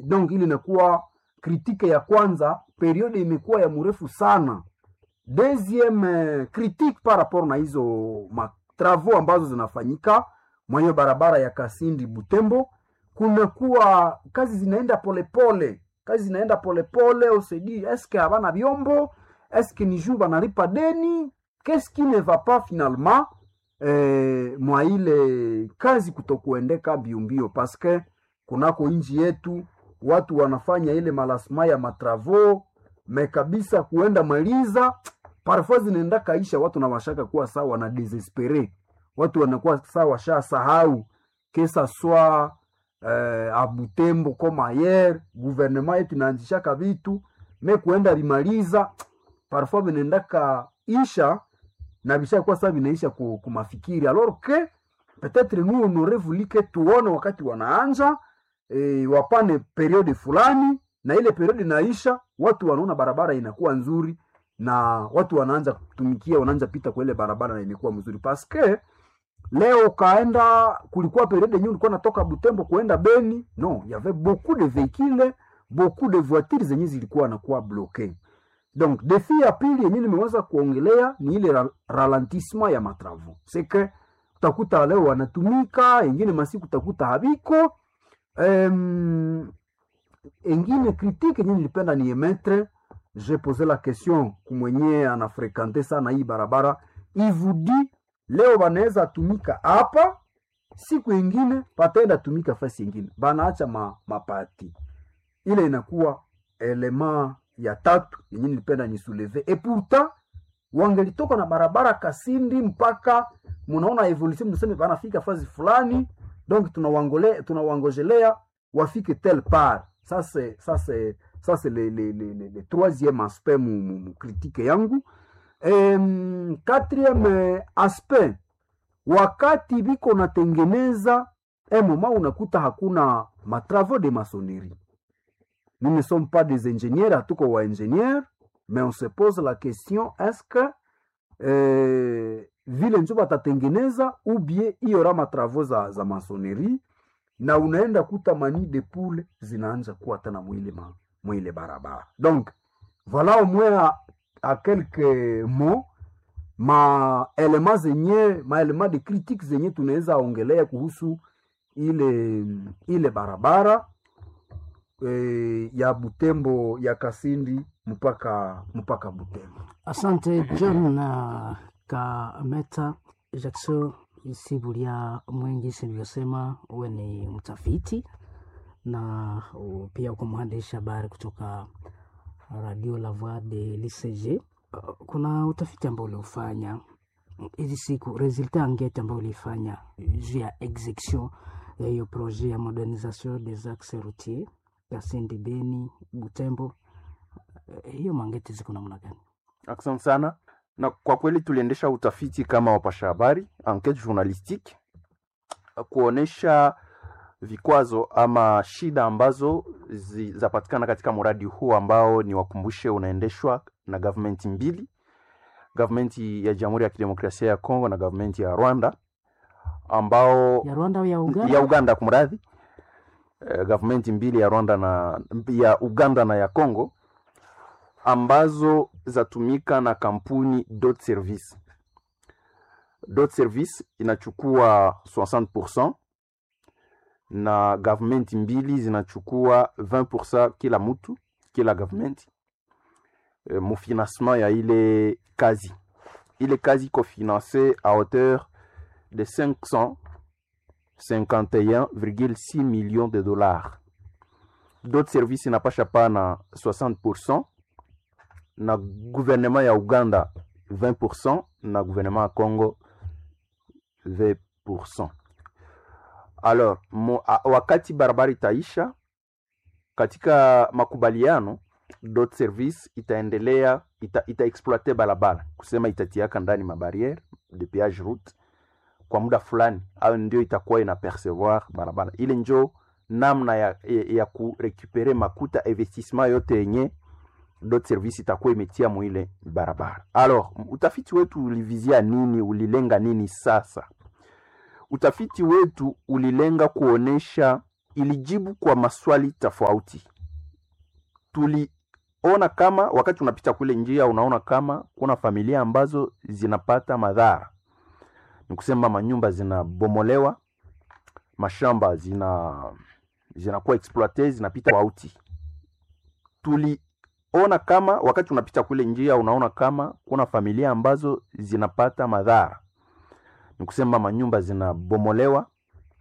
donc ili inakuwa kritike ya kwanza periode imekuwa ya mrefu sana deuxième eh, critique par rapport na hizo matravaux ambazo zinafanyika mwenye barabara ya kasindi butembo kunakuwa kazi zinaenda polepole pole. kazi zinaenda polepole osedi eske havana vyombo eske ni juu banalipa deni qu'est-ce qui ne va pas finalement eh, mwa ile kazi kutokuendeka mbiombio paske kunako nchi yetu watu wanafanya ile malasma ya matravo me kabisa kuenda maliza parfois zinaenda kaisha watu na washaka kuwa sawa wana desespere watu wanakuwa sawa washa sahau kesa swa eh, abutembo koma ayer guvernema yetu inaanzishaka vitu me kuenda limaliza parfois vinaendaka isha na vishakuwa saa vinaisha ku, kumafikiri alors que peut-être nous on aurait voulu que tuone wakati wanaanja e, wapane periode fulani na ile periode inaisha watu wanaona barabara inakuwa nzuri na watu wanaanza kutumikia wanaanza pita kwa ile barabara na imekuwa mzuri paske leo ukaenda kulikuwa periode yenyewe ulikuwa natoka butembo kuenda beni no y avait beaucoup de véhicules beaucoup de voitures zenye zilikuwa nakuwa bloqué donc defi ya pili yenyewe nimeweza kuongelea ni ile ra ralentissement ya matravo seke utakuta leo wanatumika engine masiku utakuta habiko um, engine critique yenyewe nilipenda ni emetre je pose la question kumwenye anafrekante sana hii barabara ivudi leo banaweza tumika hapa siku ingine pataenda tumika fasi ingine banaacha ma, mapati ile inakuwa elema ya tatu yenye nilipenda nisuleve e pourtant wangelitoka na barabara kasindi mpaka munaona evolution mnaseme banafika fazi fulani donc tunawangole tunawangojelea wafike tel part ça c'est ça c'est ça c'est le, le, le, le, le troisième aspect mu, mu, mu critique yangu um, quatrième aspect wakati biko natengeneza emoma unakuta hakuna matravaux de maçonnerie nous ne sommes pas des ingénieurs hatuko wa ingénieur mais on se pose la question est-ce que eh, vile njo batatengeneza ubie iyora matravaux za, za maçonnerie na unaenda kuta mani de poule zinaanja kuwa tena mwile, ma, mwile barabara donc voilà au moins à, à quelques mots ma elema zenye maelema de critique zenye tunaweza ongelea kuhusu ile ile barabara e, ya Butembo ya Kasindi mpaka mpaka Butembo. Asante John na Kameta Jackson Isibulia Mwengi, silivyosema uwe ni mtafiti na uh, pia uko mwandishi habari kutoka Radio La Voix de l'ICG. Uh, kuna utafiti ambao uliofanya hizi siku, resultat angete ambao uliifanya juu ya execution ya hiyo projet ya modernisation des axes routiers Kasindi, Beni, Butembo. Uh, hiyo mangete ziko namna gani? Asante sana. Na kwa kweli tuliendesha utafiti kama wapasha habari, enquete journalistique, kuonesha vikwazo ama shida ambazo zapatikana katika mradi huu ambao ni wakumbushe, unaendeshwa na government mbili, government ya Jamhuri ya Kidemokrasia ya Kongo na government ya Rwanda ambao Ya Rwanda au ya Uganda? ya Uganda kumradhi, eh, government mbili ya Rwanda na ya Uganda na ya Kongo ambazo zatumika na kampuni Dot Service. Dot Service inachukua 60% na government mbili zinachukua 20% kila mtu kila government e, mufinancement ya ile kazi. Ile kazi iko finance a hauteur de 551,6 millions de dollars. Dot Service inapasha pana 60% na gouvernement ya Uganda 20% na gouvernement ya Congo 20%. Alors mo, a, wakati barabara itaisha katika makubaliano dot service itaendelea ita, ita exploite barabara kusema itatiaka ndani mabariere de péage route kwa muda fulani, au ndio itakuwa ina percevoir barabara ile, njo namna ya, ya, ya kurekupere makuta investissement yote yenye dot service itakuwa imetia mwile barabara. Alors utafiti wetu ulivizia nini? Ulilenga nini? Sasa utafiti wetu ulilenga kuonesha ilijibu kwa maswali tofauti. Tuliona kama wakati unapita kule njia, unaona kama kuna familia ambazo zinapata madhara, ni kusema manyumba zinabomolewa, mashamba zina zinakuwa exploite, zinapita tofauti. Tuliona kama wakati unapita kule njia, unaona kama kuna familia ambazo zinapata madhara, ni kusema manyumba zinabomolewa